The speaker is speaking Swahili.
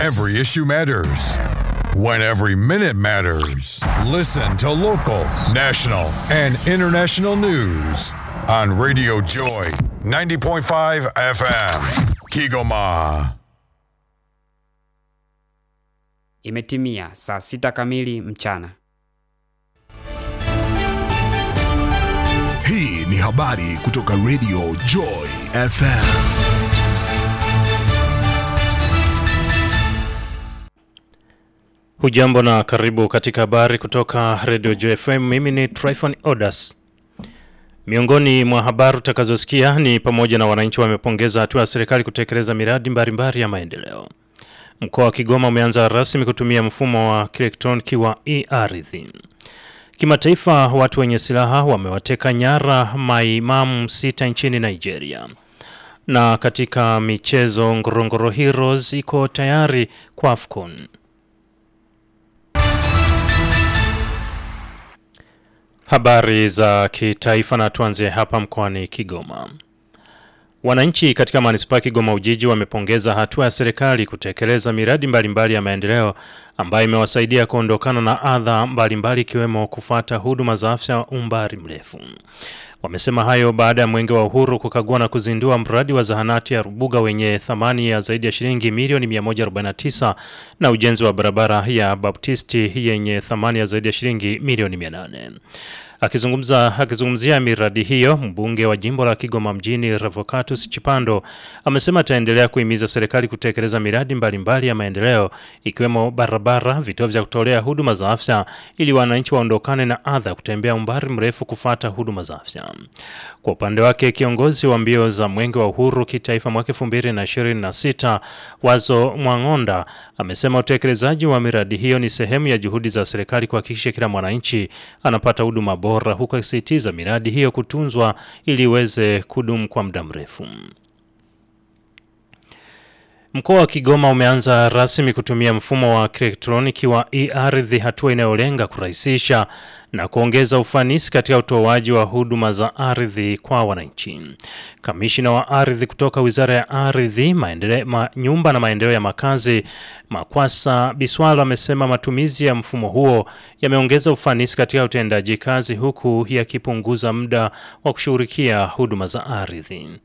every issue matters. When every minute matters. Listen to local, national, and international news on Radio Joy 90.5 FM. Kigoma. Imetimia saa sita kamili mchana. Hii ni habari kutoka Radio Joy FM. Hujambo na karibu katika habari kutoka Radio Joy FM. Mimi ni Tryphon Odas. Miongoni mwa habari utakazosikia ni pamoja na wananchi wamepongeza hatua ya serikali kutekeleza miradi mbalimbali ya maendeleo. Mkoa wa Kigoma umeanza rasmi kutumia mfumo wa kielektroniki wa e-ardhi. Kimataifa, watu wenye silaha wamewateka nyara maimamu sita nchini Nigeria. Na katika michezo, Ngorongoro Heroes iko tayari kwa AFCON. Habari za kitaifa na tuanzie hapa mkoani Kigoma. Wananchi katika manispaa Kigoma Ujiji wamepongeza hatua ya serikali kutekeleza miradi mbalimbali mbali ya maendeleo ambayo imewasaidia kuondokana na adha mbalimbali ikiwemo kufata huduma za afya umbali mrefu. Wamesema hayo baada ya Mwenge wa Uhuru kukagua na kuzindua mradi wa zahanati ya Rubuga wenye thamani ya zaidi ya shilingi milioni 149 na ujenzi wa barabara ya Baptisti yenye thamani ya zaidi ya shilingi milioni 800. Akizungumza akizungumzia miradi hiyo, mbunge wa jimbo la Kigoma mjini Revocatus Chipando amesema ataendelea kuhimiza serikali kutekeleza miradi mbalimbali mbali ya maendeleo ikiwemo barabara, vituo vya kutolea huduma za afya ili wananchi waondokane na adha kutembea umbali mrefu kufata huduma za afya. Kwa upande wake, kiongozi wa mbio za Mwenge wa Uhuru kitaifa mwaka 2026 Wazo Mwang'onda amesema utekelezaji wa miradi hiyo ni sehemu ya juhudi za serikali kuhakikisha kila mwananchi anapata huduma bora huku akisisitiza miradi hiyo kutunzwa ili iweze kudumu kwa muda mrefu. Mkoa wa Kigoma umeanza rasmi kutumia mfumo wa kielektroniki wa e-ardhi, hatua inayolenga kurahisisha na kuongeza ufanisi katika utoaji wa huduma za ardhi kwa wananchi. Kamishina wa ardhi kutoka Wizara ya Ardhi, maendeleo ma, nyumba na maendeleo ya makazi Makwasa Biswalo amesema matumizi ya mfumo huo yameongeza ufanisi katika utendaji kazi huku yakipunguza muda wa kushughulikia huduma za ardhi.